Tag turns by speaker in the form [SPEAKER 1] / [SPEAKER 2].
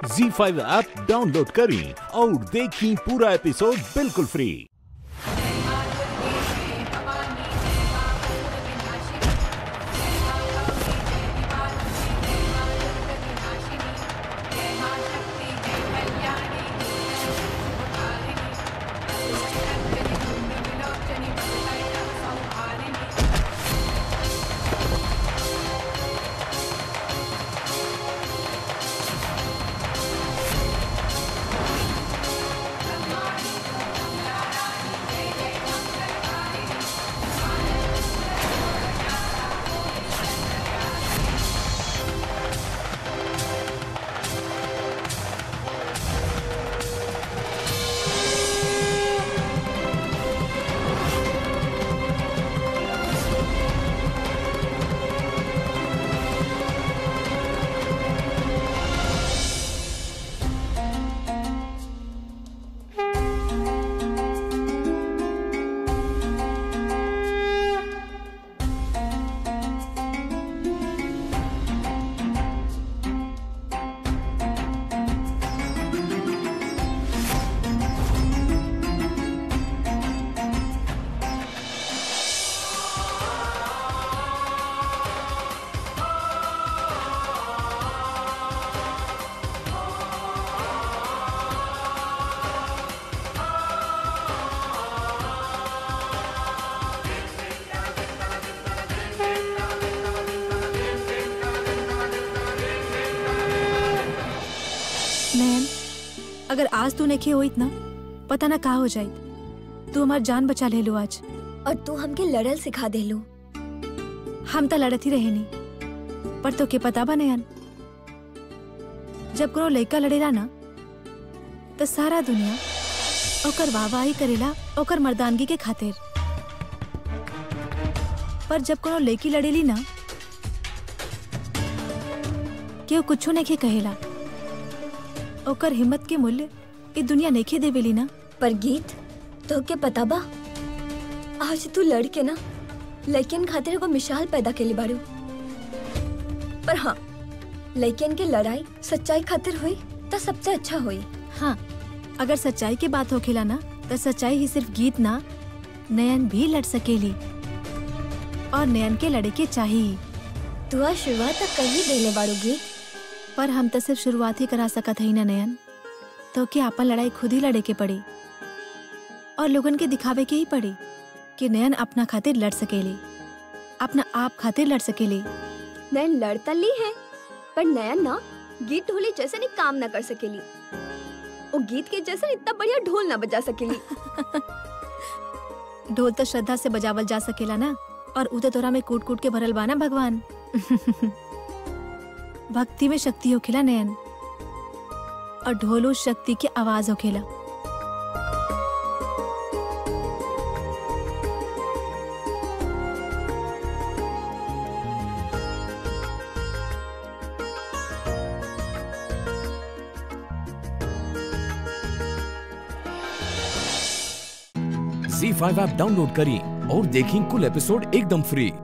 [SPEAKER 1] जी five app download करें और देखें पूरा एपिसोड बिल्कुल फ्री
[SPEAKER 2] नयन अगर आज तू नहीं होइत ना पता ना का हो जाई तू हमार जान बचा ले लो आज
[SPEAKER 3] और तू हमके लड़ल सिखा देलू
[SPEAKER 2] हम तो लड़त ही रहे नहीं पर तो के पता बा नयन जब कोनो लड़का लड़ेला ना तो सारा दुनिया ओकर वाहवाही करेला ओकर मर्दानगी के खातिर पर जब कोनो लड़की लड़ेली ना केहू कुछो नहीं कहेला ओकर हिम्मत के मूल्य ई दुनिया नहीं देवेली ना
[SPEAKER 3] पर गीत तो के पता बा आज तू लड़ के ना लड़कियन खातिर एगो मिसाल पैदा केली बारू पर हाँ लड़कियन के लड़ाई सच्चाई खातिर हुई तो सबसे अच्छा हुई
[SPEAKER 2] हाँ अगर सच्चाई की बात होखेला ना तो सच्चाई ही सिर्फ गीत ना नयन भी लड़ सकेली और नयन के लड़े के चाहिए
[SPEAKER 3] तू आज शुरुआत तक कर ही देले बारू गीत
[SPEAKER 2] पर हम तो सिर्फ शुरुआत ही करा सकत हई ना नयन तो कि आपन लड़ाई खुद ही लड़े के पड़ी और लोगन के दिखावे के ही पड़ी कि नयन अपना खातिर लड़ सकेली अपना आप खातिर लड़ सकेली
[SPEAKER 3] नयन लड़ता ली है पर नयन ना गीत ढोली जैसे नहीं काम ना कर सकेली वो गीत के जैसे इतना बढ़िया ढोल ना बजा सकेली
[SPEAKER 2] ढोल तो श्रद्धा से बजावल जा सकेला ना और उदय तोरा में कूट कूट के भरल बा ना भगवान भक्ति में शक्ति होखेला नयन और ढोलो शक्ति की आवाज होखेला
[SPEAKER 4] जी फाइव ऐप डाउनलोड करें और देखें कुल एपिसोड एकदम फ्री